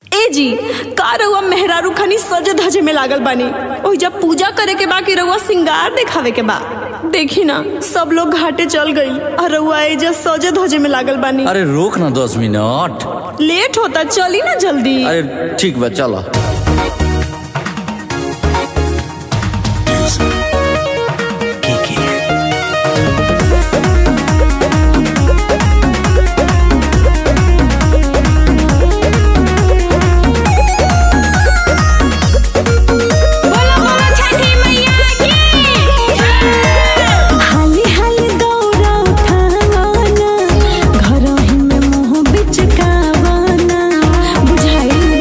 ए जी का रउआ मेहरारू खनी सजे धजे में लागल बानी ओहि जब पूजा करे के बा कि रउआ सिंगार दिखावे के बा देखी ना सब लोग घाटे चल गई और रउआ एजा सजे धजे में लागल बानी अरे रोक ना दस मिनट लेट होता चली ना जल्दी अरे ठीक बा चलो हाली हाली दौड़ा उठावाना घरही में मुंह बिचकावाना बुझाई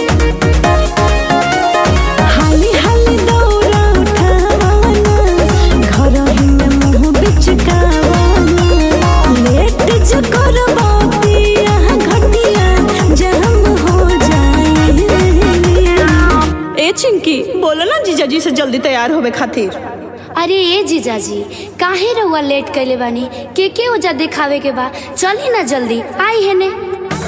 हाली हाली दौड़ा उठावाना घरही में मुंह बिचकावाना लेट जो करबो पिया घटिया जहम हो जाए ए चिंकी बोलो ना जीजाजी से जल्दी तैयार होवे खातिर अरे ए जीजाजी काहे रउआ लेट कैले बानी के के ओजा दिखावे के बा चली ना जल्दी आई है ने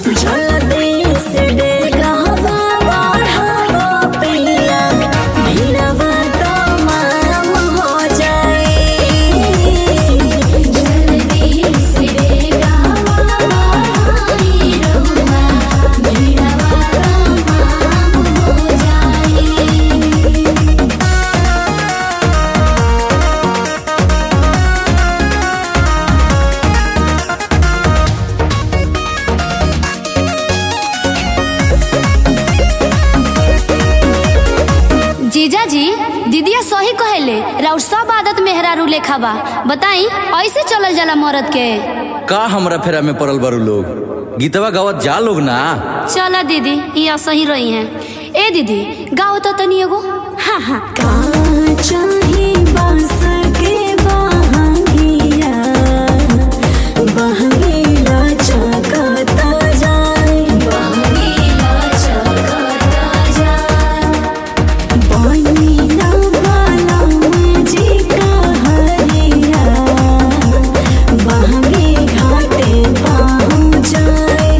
जीजाजी दीदिया सही कहेले राउर सब आदत मेहरारू लेखा बा बताई ऐसे चलल जाला मरद के का हमरा फेरा में पड़ल बारू लोग गीतवा गावत जा लोग ना चला दीदी ये सही रही हैं ए दीदी गाओ तो तनी एगो हाँ हाँ चाहे बांस के बहांगिया बहंगीला चकता जाए बनीना वाला मुझे कहरिया बहंगी घाटे पहुँच जाए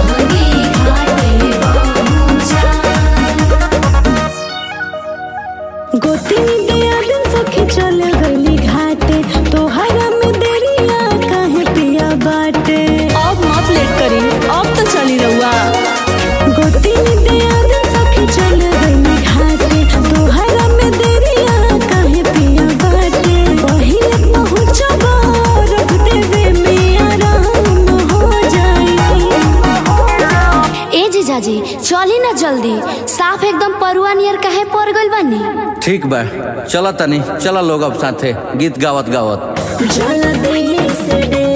गोतिनी दिया दिन सखी चल गली घाटे तोहरा में देरिया काहे पिया बाटे अब मत लेट करी अब तो चली रहुआ गोतिनी दिया दिन सखी चल गली घाटे तोहरा में देरिया काहे पिया बाटे पहिले पहुँचबा रख देवे में आराम हो जाए ए जीजाजी चली ना जल्दी साफ एकदम परुआ नियर काहे पड़ गइल बानी ठीक बा चला तनी चला लोग अब साथे गीत गावत गावत जल देहि से